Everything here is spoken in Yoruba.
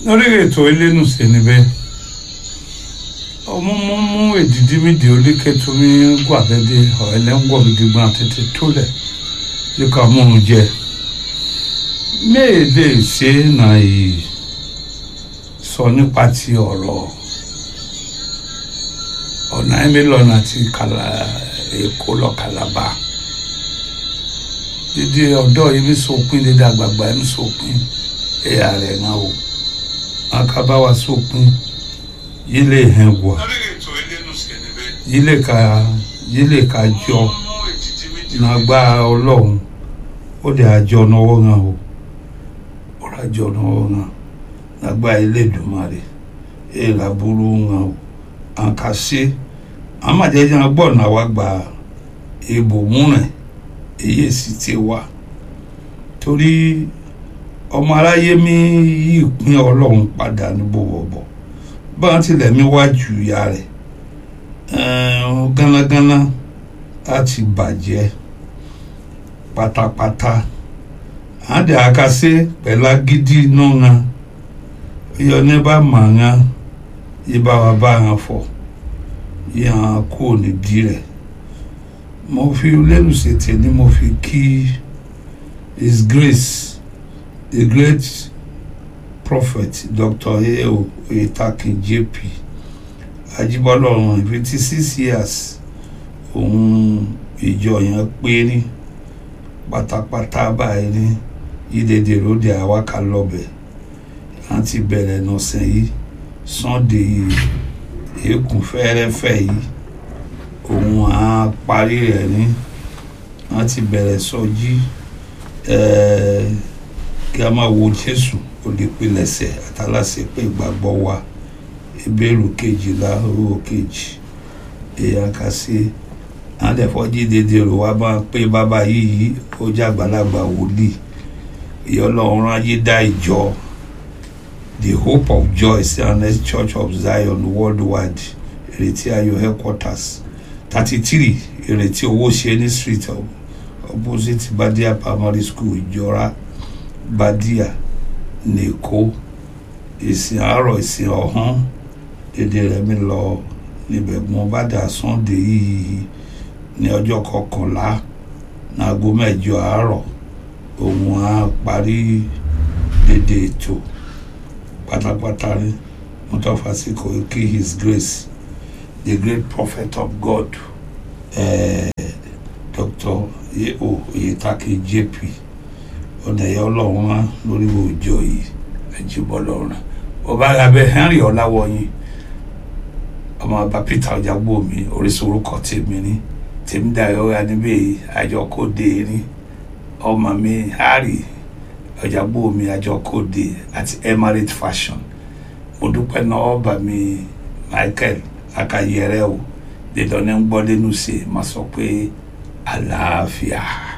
lórí ètò elénùsè níbẹ̀ ọmọ mú mú èdìdí mi di oríkètò mi gbàdédé ọ̀ẹ́lẹ́ngbọ̀n gidigbọn àtètè tólẹ̀ yíká mú un jẹ méèlè ṣe náà yìí sọ nípa ti ọ̀rọ̀ ọ̀nà ẹ̀mílọ́nà àti kàlà èkó lọ kàlàbà dídí ọ̀dọ́ yìí mi sọpin dídí àgbààgbà yìí mi sọpin ẹ̀yà rẹ̀ náà o akabawa sọpin yìí lè hẹ̀ wá yìí lè ka yìí lè ka jọ nàgbà ọlọ́run ó dẹ̀ àjọ náwó náà o ó rà àjọ náwó náà nàgbà ilé ìdùnmarè èyí làbúrú náà o àǹkàṣe àmàjẹjẹ gbọ́ náà wá gba ìbò múrẹ̀ èyí sì ti wá torí ọmọ aráyé mi yí ìpín ọlọ́run padà ní bọ̀bọ̀bọ̀ báwọn tilẹ̀ mi wá ju ìyá rẹ̀ gánágáná láti bàjẹ́ pátápátá àdè àkàṣe pẹ̀lú agídí náà yọ ní bá màá yí bá wa bá yàn fọ yí hàn kó nídìí rẹ̀ mo fi lẹ́nu ṣètè ni mo fi kí his grace the great prophet dr eo oyetakin jp ajibọlọ ọrùn fifty six years òun ìjọ yẹn pé ní pátápátá báyìí ní yídèdè lóde àwákà lọbẹ láti bẹ̀rẹ̀ nọ̀sẹ̀ yìí sunday yìí èékún fẹ́rẹ́fẹ́ yìí òun á parí rẹ̀ ní wọ́n ti bẹ̀rẹ̀ sọjí kí a máa wo jésù olùpilẹ̀ṣẹ̀ àtàlàṣe pé ìgbàgbọ́ wa ìbéèrè kejìlá owó kejì èèyàn kà sí àdẹ̀fọ́jí dédé rò wá bá pé bàbá yìí ó jẹ́ àgbàlagbà wòlíì ìyọlọ́run ayé dá ìjọ the hope of joy cns church of zion worldwide ìrètí ayọ̀ headquarters thirty three ìrètí owó ṣe ní street opposite badia primary school ìjọra badia nìkó ìsìn àárọ̀ ìsìn ọ̀hún dédé rẹ̀ mi lọ níbẹ̀ mo bá dà sunday yìí ní ọjọ́ kọkànlá náago mẹ́jọ àárọ̀ òun á parí dédé ètò pátápátá ní mọ́tòfàsíkò kí his grace the great prophet of God uh, Dr. yeo oyetake jp ọ̀nà ẹ̀yà ọlọ́run wá lórí òòjọ́ yìí ẹ̀jìbọ̀lọ́run ọba abẹ henry ọ̀làwọ̀yìn ọmọ ọba peter ọjàgbó mi orísun orúkọ tèmi ní tèmi dayọ̀ ya níbẹ̀ àjọkòde ní ọmọ mi harry ọjàgbó mi àjọkòde àti emirate fashion mo dúpẹ́ náà ọba mi michael akayẹrẹ o dídán ní ń gbọ́ lẹ́nu ṣe máa sọ pé àlàáfíà.